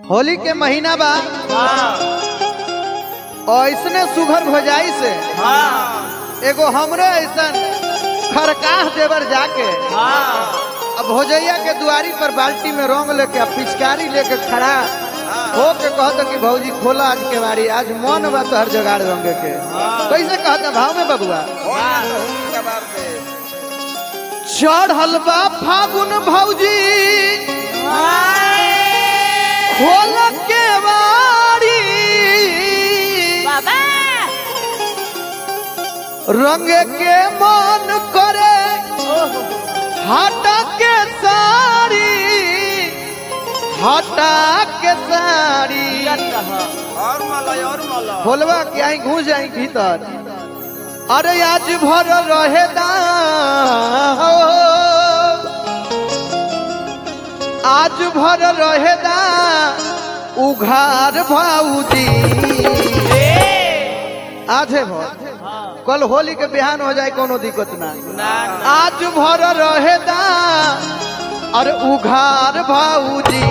होली के महीना बा ऐसने सुघर भोजाई से एगो हमरे ऐसन खरकाह देवर जाके अब भोजैया के दुआरी पर बाल्टी में रंग लेके आ पिचकारी लेके खड़ा हो के कहता कि भौजी खोला आज के बारी आज मन बा तो हर जगाड़ रंग के कैसे कहता भाव में बबुआ चढ़ल बा फागुन भौजी खोल के बारी बाबा रंग के मन करे हटा के साड़ी हटा के साड़ी और मलाई और मलाई खोलवा के आई घुस जाई भीतर अरे आज भर रहे दा आज भर रहे दा उघार भाऊजी आधे भर कल होली के बिहान हो जाए कोनो दिक्कत ना आज भर रहे दा अरे उघार भाऊजी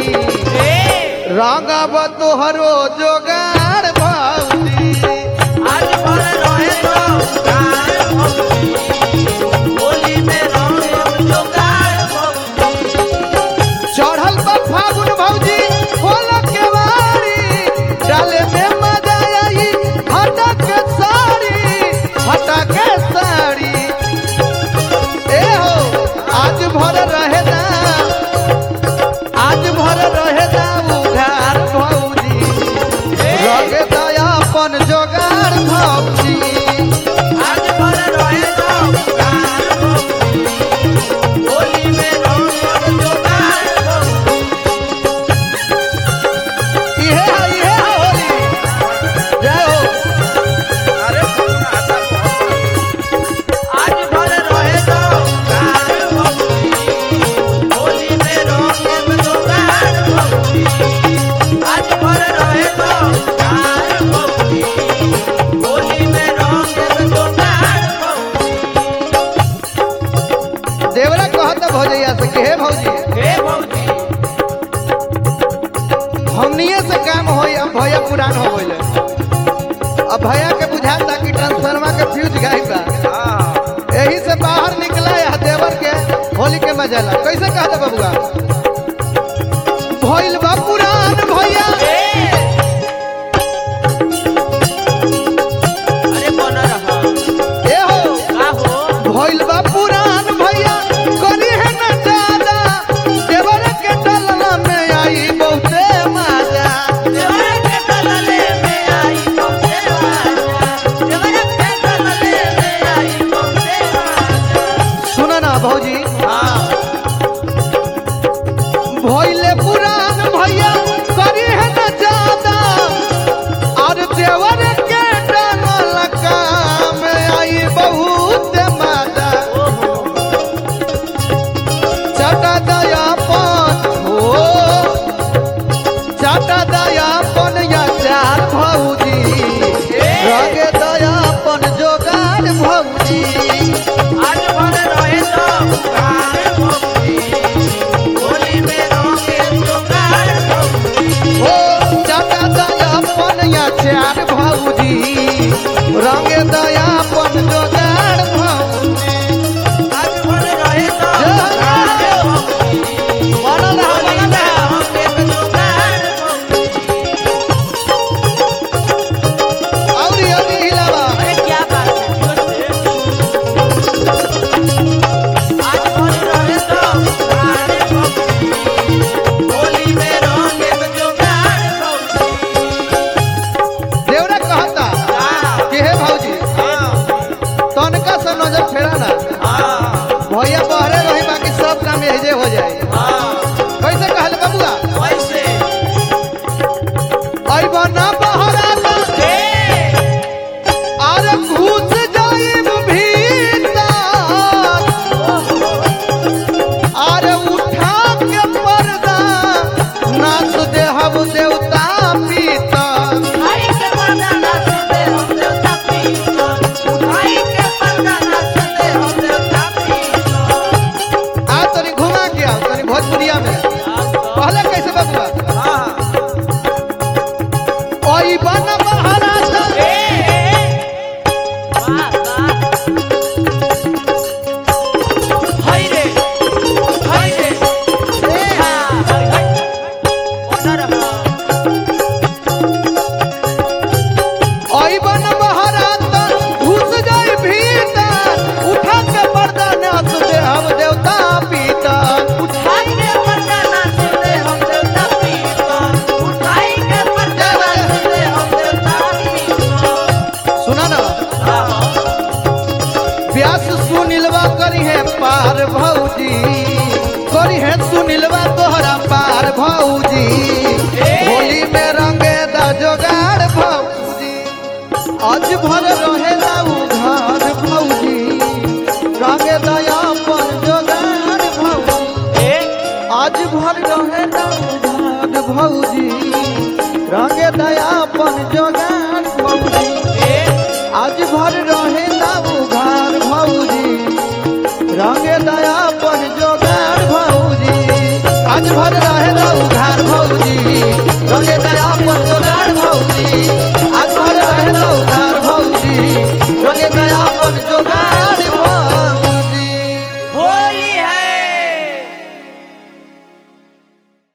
रंगब तोहरो जोगार भाऊजी आज भर रहे तो गाय भौजी होली में रंग जोगार भौजी चढ़ल बा फागुन भौजी खोल के वारी डाले में मजा आई हटा के साड़ी हटा के साड़ी ए हो आज भर रहे ना आज भर रहे ना उघार भौजी रंग दया अपन जोगार भौजी आज भर रहे तो गाय भौजी होली में रंग जोगार भौजी इहे है इहे है होली जय हो अरे आज भर रहे तो गाय भौजी होली में रंग जोगार भौजी आज भर रहे तो गाय भौजी होली में रंग जोगार भौजी देवरा कहत भौजैया से कि हे भौजी हे भौजी हमनिए से काम होई अब भैया पुरान हो गइले अब भैया के बुझाता कि ट्रांसफार्मर के फ्यूज गायब बा हाँ यही से बाहर निकला या देवर के होली के मजा ला कैसे कहता बबुआ भइल बा पुरान भैया अरे बन रहा ए हो का हो भइल बा पुरान भैया करी है न ज्यादा देवर के डलना में आई बहुते मजा देवर के दलले में आई बहुते राजा देवर के दलले में आई बहुते राजा सुना ना भौजी हाँ भइले पुरान भैया आज भर रहे ना उधार भौजी रंगे दया पर जोगार भौजी आज भर रहे ना उधार भौजी रंगे दया पर जोगार भौजी आज भर रहे ना उधार भौजी रंगे दया पर जोगार भौजी आज भर